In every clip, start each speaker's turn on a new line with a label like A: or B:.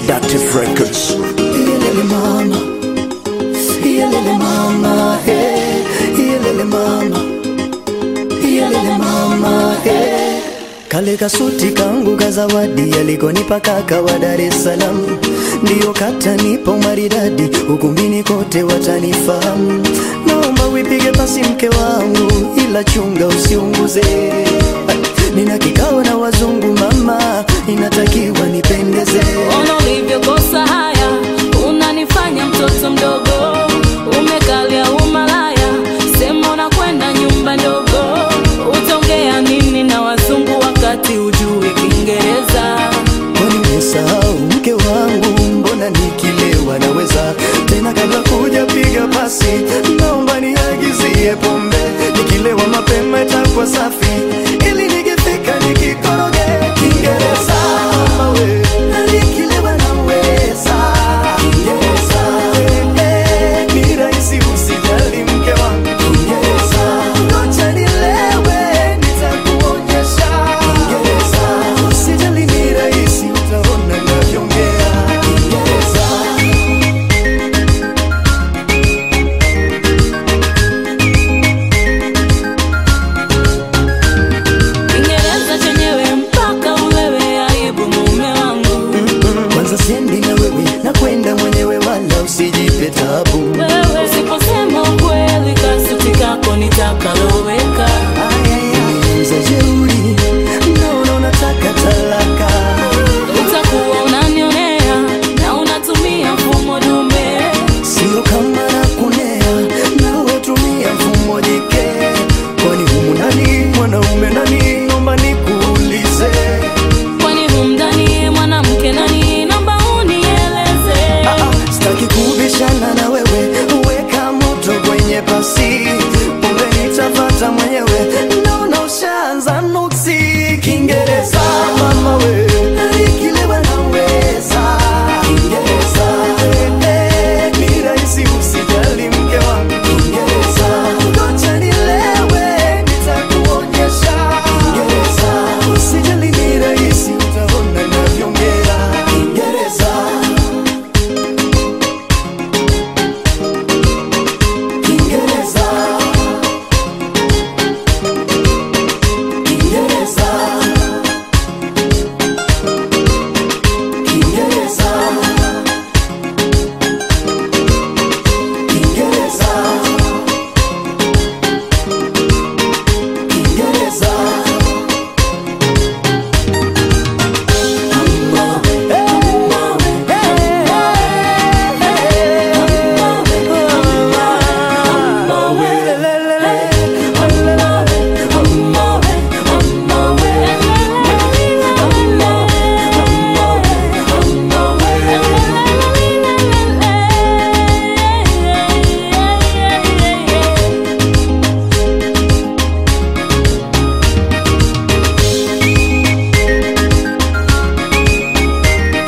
A: Productive Records.
B: Iyelele mama, iyelele mama, hey. Iyelele mama, iyelele mama, hey. Kale kasuti kangu ka zawadi alikonipa kaka wa Dar es Salaam, ndiyo katanipa umaridadi, ukumbini kote watanifahamu. Naomba wipige pasi mke wangu, ila chunga usiunguze. Nina kikao na wazungu mama, inatakiwa nipendeze.
C: Ona ulivyokosa haya, unanifanya mtoto mdogo, umekalia umalaya, sema unakwenda nyumba ndogo, utaongea nini na wazungu wakati ujui Kiingereza?
B: Kwani umesahau mke wangu, mbona nikilewa naweza tena? Kabla kuja piga pasi, naomba niagizie pombe, nikilewa mapema itakuwa safi, ili nikifika nikikoroge Kiingereza mama we, na nikilewa naweza Kiingereza eh, eh, ni rahisi usijali mke wangu Kiingereza, ngoja nilewe nitakuonyesha Kiingereza, usijali ni rahisi utaona navyoongea Kiingereza.
C: Kiingereza chenyewe mpaka ulewe, aibu mume wangu.
B: Kwanza siendi na wewe na kwenda mwenyewe, wala usijipe tabu.
C: Wewe usiposema ukweli, kasuti kako nitakaloweka.
B: Za jeuri naona unataka talaka,
C: Utakuwa unanionea na unatumia mfumo dume.
B: sio kama nakunea na watumia mfumo jike. Kwani humu nani mwanaume nani? Naomba nikuulize.
C: Kwani humdani mwanamke nani? Naomba unieleze.
B: Ah, ah, Sitaki kubishana na wewe, weka moto kwenye pasi, pombe nitapata mwenyewe, naona ushaanza nuksi. Kiingereza mama we, nikilewa naweza Kiingereza eh, eh, ni rahisi usijali mke wangu Kiingereza, ngoja nilewe nitakuonyesha Kiingereza, usijali ni rahisi utaona navyoongea Kiingereza Kiingereza Kiingereza Kiingereza Kiingereza Kiingereza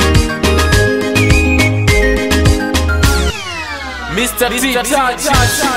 D: Mr. T. Touch.